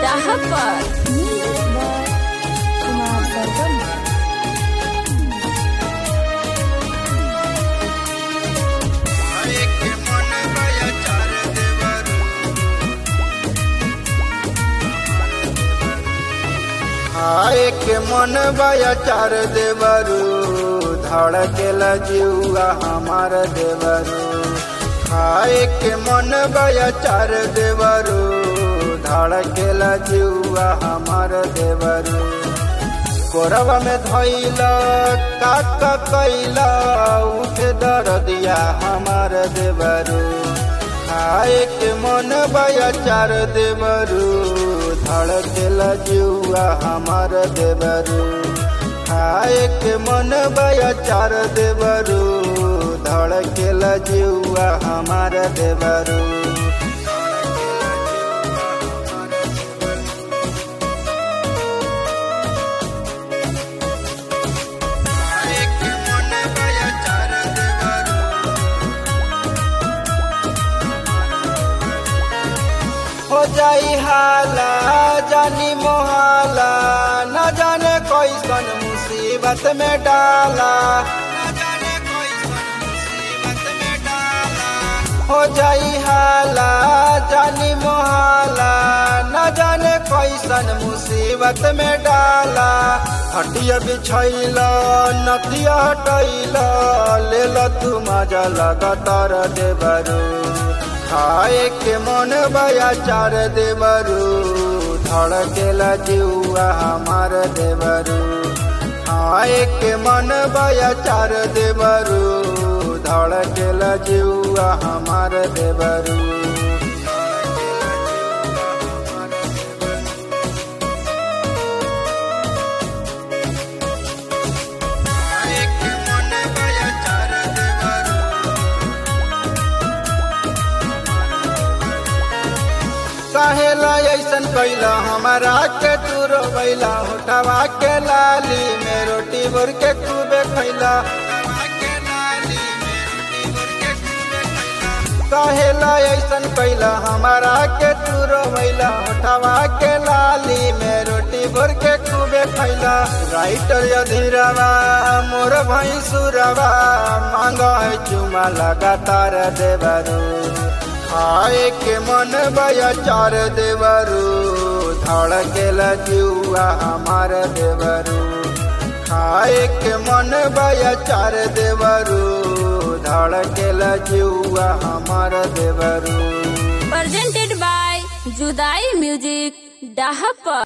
Dahapat. Kumar सरगम आए के मन बया चार देवरू धड़केला जीवा हमार देवरू आए के मन बया चार देवरू धड़केला जीवा हमार देवरू कोरवा में धैला काका कैला उठे दर दिया हमार देवरू आए के मन बया चार देवरू धड़केला जुआ हमार देवरू आए के मन बया चार देवरू धड़केला जुआ हमार देवरू आए के मन बया चार देवरू हो जाई हाला जानी मोहाला न जाने कैसन मुसीबत में डाला न जाने कैसन मुसीबत में डाला हो जाई हाला जानी मोहाला न जाने कैसन मुसीबत में डाला हटिया बिछैला नदिया हटैला ले ल तू मजा लगातार देवरू खाए के मन बया चार देवरू धड़केला जुआ हमार देवरू खाए के मन बया चार देवरू धड़केला जुआ हमार देवरू खाए के मन बया चार देवरू काहेला ऐसन कैला हमारा के तू रोबैला होठवा के लाली में रोटी भर के खूबे खैला काहेला ऐसन कैला हमारा के तू रोबैला होठवा के लाली में रोटी भर के खूबे खैला राइटर यधीरवा मोर भैंसुरवा मांग है चुमा लगातार देवरू आए के मन बया चार देवरू धड़केला जुआ हमार देवरू खाए के मन बया चार देवरू धड़केला जुआ हमार देवरू Presented by Judai Music. Dahapat.